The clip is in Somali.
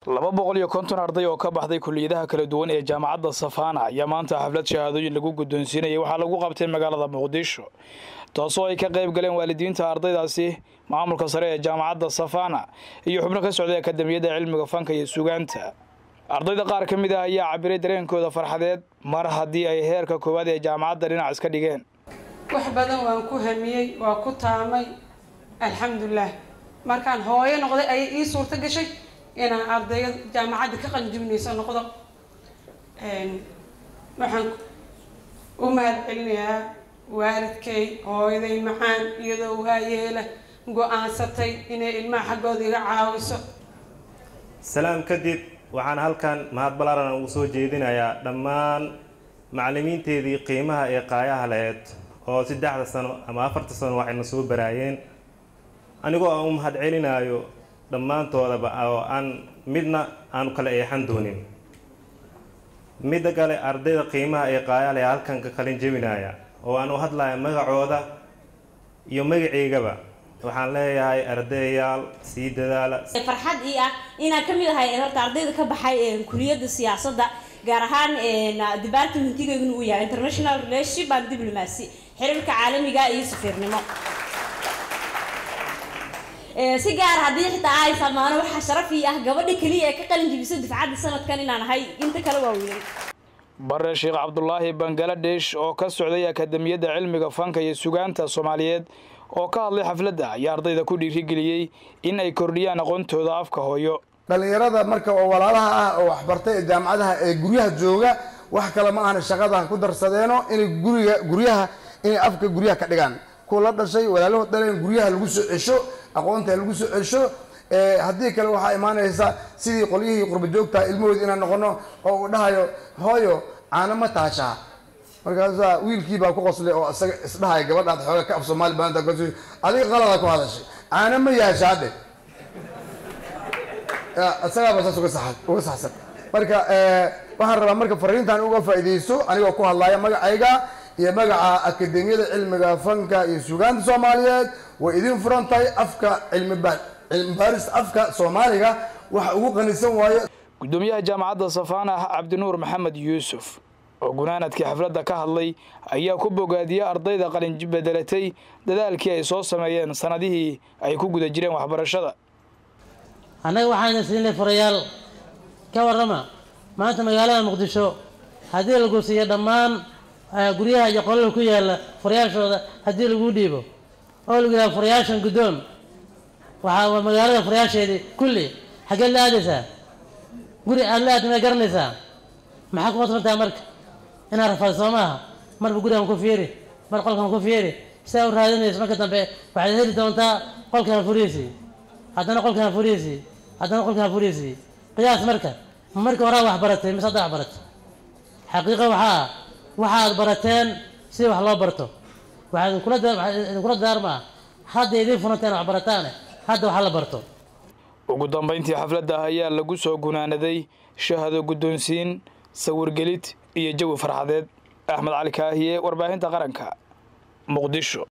laba boqol iyo konton arday oo ka baxday kuliyadaha kala duwan ee jaamacadda safaana ayaa maanta xaflad shahaadooyin lagu guddoonsiinayay waxaa lagu qabtay magaalada muqdisho taasoo ay ka qayb galeen waalidiinta ardaydaasi maamulka sare ee jaamacadda safaana iyo xubno ka socday akademiyadda cilmiga fanka iyo sugaanta ardayda qaar ka mid ah ayaa cabiray dareenkooda farxadeed mar haddii ay heerka koowaad ee jaamacadda dhinac iska dhigeen wax badan waan ku hamiyey waa ku taamay alxamdulilah markaan hooyo noqday ayay ii suurto gashay inaan ardayga jaamacadda ka qalinjibinayso noqdo waxaan u mahad celinayaa waalidkay hooyaday macaan iyadoo waayeela go-aansatay inay ilmaha xaggooda iga caawiso salaam kadib waxaan halkan mahad ballaaran ugu soo jeedinayaa dhammaan macallimiinteedii qiimaha ee qaayaha laheyd oo saddexda sano ama afarta sano waxayna soo baraayeen anigoo aan u mahad celinaayo dhammaantoodaba oo aan midna aanu kala eexan doonin midda kale ardayda qiimaha ee qaayaha leh halkan ka qalin jebinaya oo aan u hadlaya magacooda iyo magaceygaba waxaan leeyahay ardayayaal sii dadaala farxad ii ah inaan ka mid ahay horta ardayda ka baxay kuliyadda siyaasadda gaar ahaan departmentigeygun uu yahay international relationship and diplomacy xiriirka caalamiga iyo safiirnimo si gaar haddii xitaa ay samaano waxaa sharaf ii ah gabadha keliya ee ka qalin jibisa dufcadda sanadkan inaan ahay inta kale waa weynay bare sheekh cabdulaahi bangaladesh oo ka socday akademiyadda cilmiga fanka iyo sugaanta soomaaliyeed oo ka hadlay xafladda ayaa ardayda ku dhiirigeliyey in ay kordhiyaan aqoontooda afka hooyo dhallinyarada marka oo walaalaha ah oo waxbartay ee jaamacadaha ee guryaha jooga wax kale ma ahna shaqada ku darsadeeno inay guriga guryaha inay afka guryaha ka dhigaan kuwa la dhashay walaalahood dhaleen guryaha lagu soo cesho aqoonta lagu soo cesho haddii kale waxaa imaanaysa sidii qolyihii qurba joogta ilmahoodi inaan noqono oo uu dhahayo hooyo caano ma taashaa markaasaa wiilkii baa ku qoslay oo isaga isdhahaya gabadhaad xooga ka af soomaali baanta adiga qalada ku hadashay caano ma yaashaadhe isagaaba saas uga sa uga saxsan marka waxaan rabaa marka fariintan uga faa'iidaysto anigoo ku hadlaya magacayga iyo magaca akademiyada cilmiga fanka iyo sugaanta soomaaliyeed way idin furan tahay afka cilmiba cilmibaaris afka soomaaliga waxa ugu qanisan waayo guddoomiyaha jaamacadda safaana cabdinuur maxamed yuusuf oo gunaanadkii xafladda ka hadlay ayaa ku bogaadiyey ardayda qalin bedelatay dadaalkii ay soo sameeyeen sanadihii ay ku guda jireen waxbarashada annaga waxaana siinay furayaal ka warrama maanta magaalada muqdisho haddii lagu siiyo dhammaan guryaha iyo qolada ku yaalla furayaashooda haddii lagu dhiibo oo lagu yidhaha furayaashan guddoon waxaa magaalada furayaasheedii kulli xaggeed la aadaysaa guri aad la aadta ma garanaysaa maxaa ku qasbantaa marka inaad rafaad soo maaha marba gurigan ku fiiri mar qolkan ku fiiri sidaa u raadinayso marka dambe waxaad heli doontaa qolkan furiisi haddana qolkan furiisi haddana qolkan furiisi qiyaas marka marka horaa wax baratay mise hadda wax baratay xaqiiqa waxaa waxaad barateen si wax loo barto waxaa idinkula daarmaa hadda idiin furanta in wax barataane hadda wax la barto ugu dambayntii xafladda ayaa lagu soo gunaanaday shahado guddoonsiin sawirgelid iyo jawi farxadeed axmed cali kaahiye warbaahinta qaranka muqdisho